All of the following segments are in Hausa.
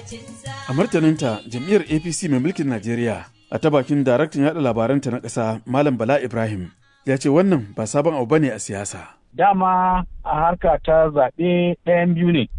A martaninta jam'iyyar APC mai mulkin Najeriya a ta bakin daraktan yaɗa labaranta na ƙasa Malam Bala Ibrahim ya ce wannan ba sabon abu bane a siyasa. Dama a harka ta zaɓe ɗayan biyu ne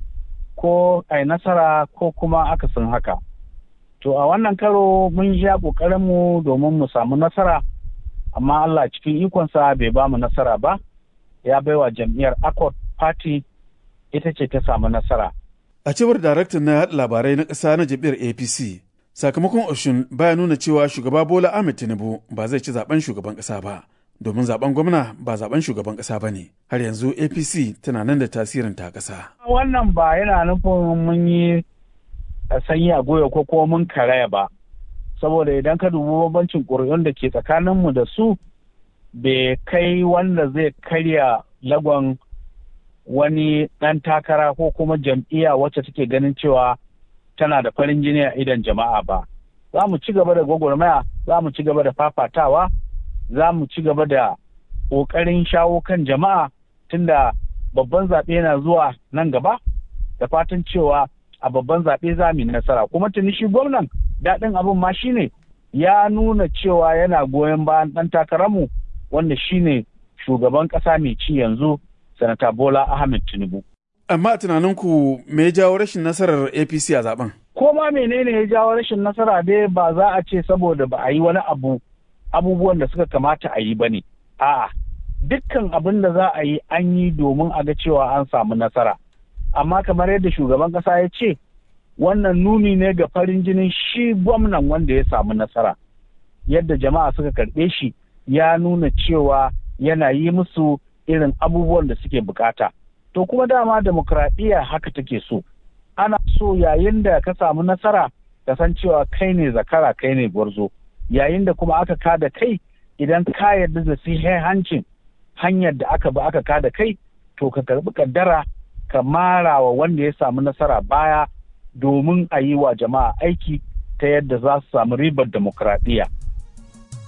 ko a nasara ko kuma akasin haka. To a wannan karo mun sha ƙoƙarinmu domin mu samu nasara amma Allah cikin ikonsa bai ba mu nasara ba ya baiwa jam'iyyar Accord Party ita ce ta samu nasara. A cewar daraktan na yaɗa labarai na ƙasa na jam'iyyar APC, sakamakon Oshun baya nuna cewa shugaba Bola Ahmed Tinubu ba zai ci zaben shugaban ƙasa ba, domin zaben gwamna ba zaben shugaban ƙasa ba ne. Har yanzu APC tana nan da tasirin ta ƙasa. Wannan ba yana nufin mun yi sanyi a goyo ko kuma mun karaya ba. Saboda idan ka dubi bambancin ƙuri'un da ke tsakaninmu da su bai kai wanda zai karya lagon wani ɗan takara ko kuma jam'iyya wacce take ganin cewa tana da farin jini a idan jama'a ba. Za mu ci gaba da gwagwarmaya, za mu ci gaba da fafatawa, za mu ci gaba da ƙoƙarin shawo kan jama'a tunda babban zaɓe yana zuwa nan gaba da fatan cewa a babban zaɓe za mu yi nasara. Kuma tuni shi gwamnan daɗin abin ma shine ya nuna cewa yana goyon bayan ɗan takararmu wanda shine shugaban ƙasa mai ci yanzu sanata Bola Ahmed Tinubu. Amma a tunaninku me ya jawo rashin nasarar APC a zaben? Ko ma menene ya jawo rashin nasara dai ba za a ce saboda ba a yi wani abu abubuwan da suka kamata a yi ba ne. A'a, dukkan abin da za a yi an yi domin a ga cewa an samu nasara. Amma kamar yadda shugaban ƙasa ya ce, wannan nuni ne ga farin jinin shi gwamnan wanda ya samu nasara. Yadda jama'a suka karɓe shi ya nuna cewa yana yi musu irin abubuwan da suke bukata. To kuma dama demokradiyya haka take so. Ana so yayin da ka samu nasara ka san cewa kai ne zakara kai ne gwarzo. Yayin da kuma aka kada kai idan ka yarda da hancin hanyar da aka bi aka kada kai to ka karbi kaddara ka mara wa wanda ya samu nasara baya domin a yi wa jama'a aiki ta yadda za su samu ribar demokradiyya.